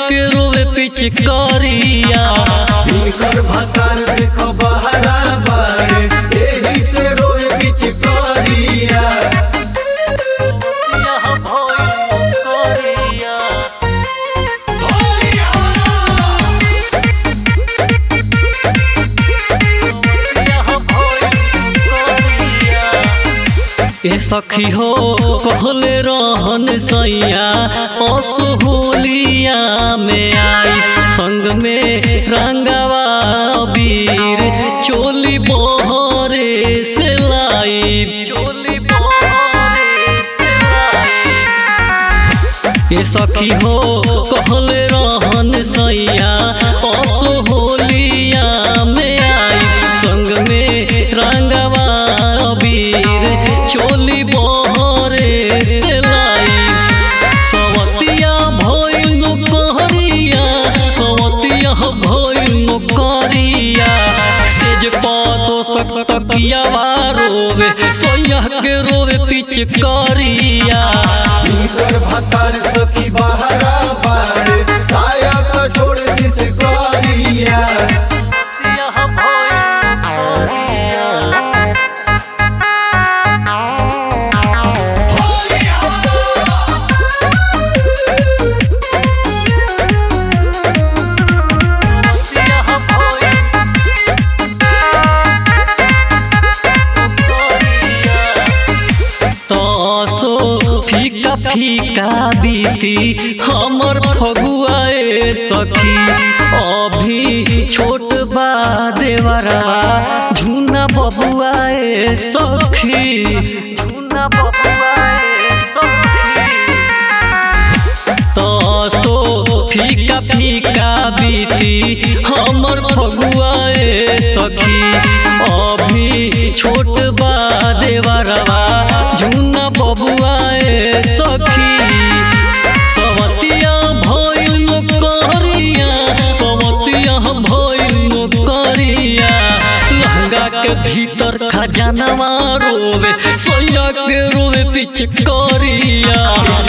के रोवे पिचकारिया इनकर भतार देखो बहरा बाड़े एही से रोए पिचकारिया यह भइल करिया यह भइल करिया ए सखी हो कहले रहन सैया असुहुलिया में आई संग में रंगवा वीर चोली बोहरे से लाई चोली बोहरे से लाई ए सखी हो कहले रहन सैया असुहुलिया में आई संग में रंगवा वीर चोली बहरे से लाई सवतिया भइल कहरिया सवतिया भइल करिया सेज पातो सकतकिया रोवे सैया के रोवे पिचकारिया इनकर भतार सखी बहरा बाड़े साया तो छोड़ सिसकारिया यह भइल करिया यह भइल तसो फीका फीका बीती हमर फगुआए सखी अभी छोट बा देवरा झूना बबुआए सखी झूना बबुआए सखी तसो फीका फीका बीती हमर फगुआए सखी अभी छोट बा देवरवा झुना बबुआए सखी सवतिया भइल करिया सवतिया भइल करिया लहंगा के भीतर खजानवा रोवे सैया के रोवे पिचकारिया